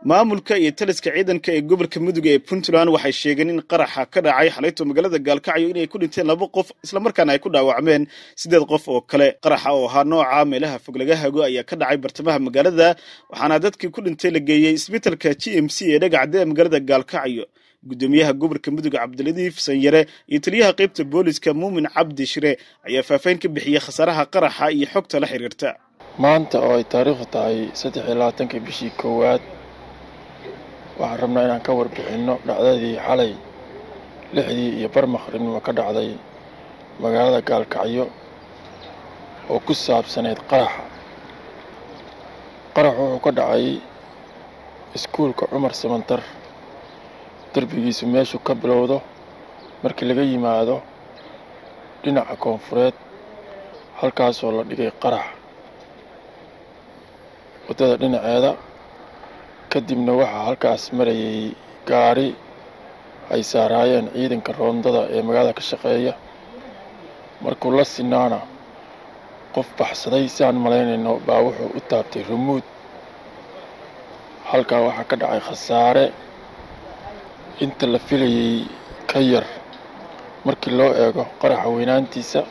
maamulka iyo taliska ciidanka ee gobolka mudug ee puntland waxay sheegeen in qaraxa ka dhacay xalayto magaalada gaalkacyo inay ku dhinteen laba qof islamarkaana ay ku dhaawacmeen siddeed qof oo kale qaraxa oo ahaa nooca meelaha fog laga hago ayaa ka dhacay bartamaha magaalada waxaana dadkii ku dhintay la geeyey isbitalka g m c ee dhagacda ee magaalada gaalkacyo guddoomiyaha gobolka mudug cabdiladiif sanyare iyo taliyaha qaybta booliska muumin cabdi shire ayaa faahfaahin ka bixiyey khasaaraha qaraxa iyo xogta la xiriirta maanta oo ay taariikhdu tahay saddex iyo labaatankii bishii koowaad waxaan rabnaa inaan ka warbixinno dhacdadii xalay lixdii iyo bar maqribnimo ka dhacday magaalada gaalkacyo oo ku saabsanayd qaraxa qarax wuxuu ka dhacay iskuulka cumar samantar derbigiisu meeshuu ka bilowdo markii laga yimaado dhinaca koonfureed halkaasoo la dhigay qarax waddada dhinaceeda kadibna waxaa halkaas marayay gaari ay saaraayeen ciidanka roondada ee magaalada ka shaqeeya markuu la sinaana qof baxsaday si aan malaynayno baa wuxuu u taabtay rumuud halkaa waxaa ka dhacay khasaare inta la filayay ka yar markii loo eego qaraxa weynaantiisa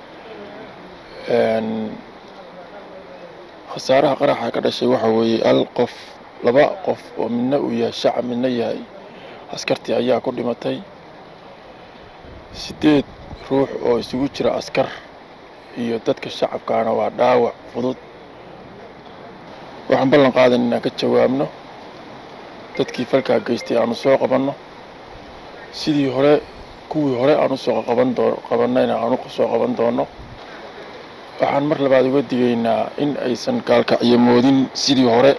khasaaraha qaraxa ka dhashay waxaa weeye al qof laba qof oo midna uu yahay shacab midna yahay askartii ayaa ku dhimatay siddeed ruux oo isugu jira askar iyo dadka shacabkaana waa dhaawac fudud waxaan ballan qaadan inaan ka jawaabno dadkii falkaa geystay aanu soo qabanno sidii hore kuwii hore aan usoo qaban doo qabannayna aan u soo qaban doonno waxaan mar labaad uga digaynaa in aysan gaalkacyo moodin sidii hore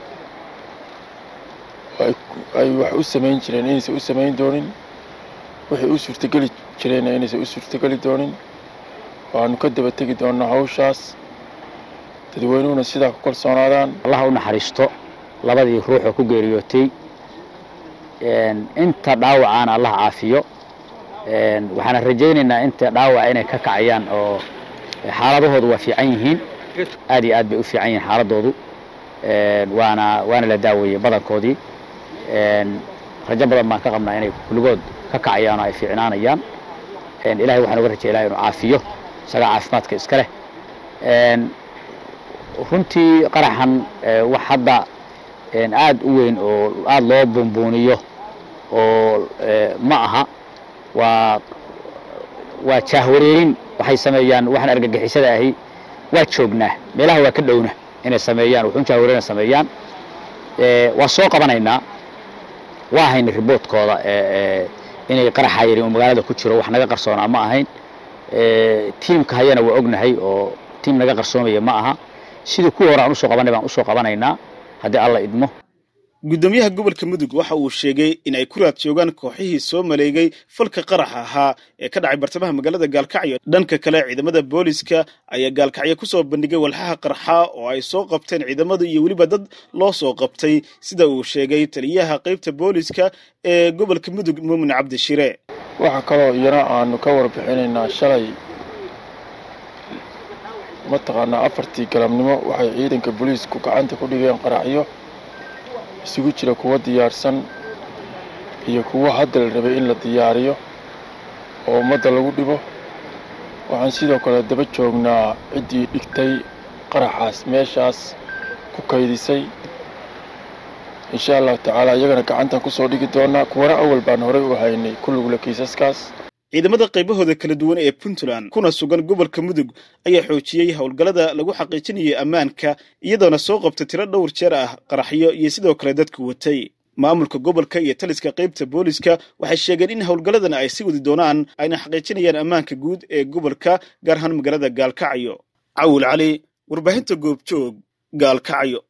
ay wax u samayn jireen inaysan u samayn doonin waxay u suurtogeli jireenna inaysan u suurtogeli doonin waanu ka daba tegi doonnaa hawshaas dadweynuhuna sidaa ku kalsoonaadaan allaha u naxariisto labadii ruux oo ku geeriyootay inta dhaawacaana allah caafiyo waxaana rajaynaynaa inta dhaawaca inay ka kacayaan oo xaaladahoodu waa fiican yihiin aad iyo aad bay u fiican yihiin xaaladoodu waana waana la daaweeyey badankoodii rajo badan baan ka qabnaa inay kulligood ka kacayaan oo ay fiicnaanayaan ilahay waxaan uga rajay ilahay inuu caafiyo isagaa caafimaadka iska leh runtii qaraxan wax hadda aad u weyn oo aada loo buunbuuniyo oo ma aha waa waa jaahwareerin waxay sameeyaan waxaan argagixisada ahi waa joognaa meelaha waa ka dhowna inay sameeyaan wuxuun jaahwareerina sameeyaan waa soo qabanaynaa waa hayna riboodkooda inay qaraxa yari uu magaalada ku jiro wax naga qarsoonaa ma ahayn tiimka hayana waa ognahay oo tiim naga qarsoomaya ma aha sidii kuwa hore aan usoo qabanay baan usoo qabanaynaa haddii alla idmo guddoomiyaha gobolka mudug waxa uu sheegay in ay ku raad joogaan kooxihii soo maleegay falka qaraxa ahaa ee ka dhacay bartamaha magaalada gaalkacyo dhanka kale ciidamada booliska ayaa gaalkacyo ku soo bandhigay walxaha qarxa oo ay soo qabteen ciidamadu iyo weliba dad loo soo qabtay sida uu sheegay taliyaha qaybta booliska ee gobolka mudug muumin cabdi shire waxaa kaloo iyana aanu ka warbixinaynaa shalay mataqaanaa afartii galabnimo waxay ciidanka booliisku gacanta ku dhigeen qaraxyo isugu jira kuwo diyaarsan iyo kuwo hadda la rabay in la diyaariyo oo ummadda lagu dhibo waxaan sidoo kale daba joognaa ciddii dhigtay qaraxaas meeshaas ku kaydisay insha allahu tacaala iyagana gacantan kusoo dhigi doonaa kuwana awal baan horey u haynay kulligula kiisaskaas ciidamada qaybahooda kala duwan ee puntland kuna sugan gobolka mudug ayaa xoojiyey howlgallada lagu xaqiijinayay ammaanka iyadoona soo qabtay tiro dhowr jeer ah qaraxyo iyo sidoo kale dadku watay maamulka gobolka iyo taliska qaybta booliska waxay sheegeen in howlgalladan ay sii wadi doonaan ayna xaqiijinayaan ammaanka guud ee gobolka gaar ahaan magaalada gaalkacyo cawil cali warbaahinta goobjoog gaalkacyo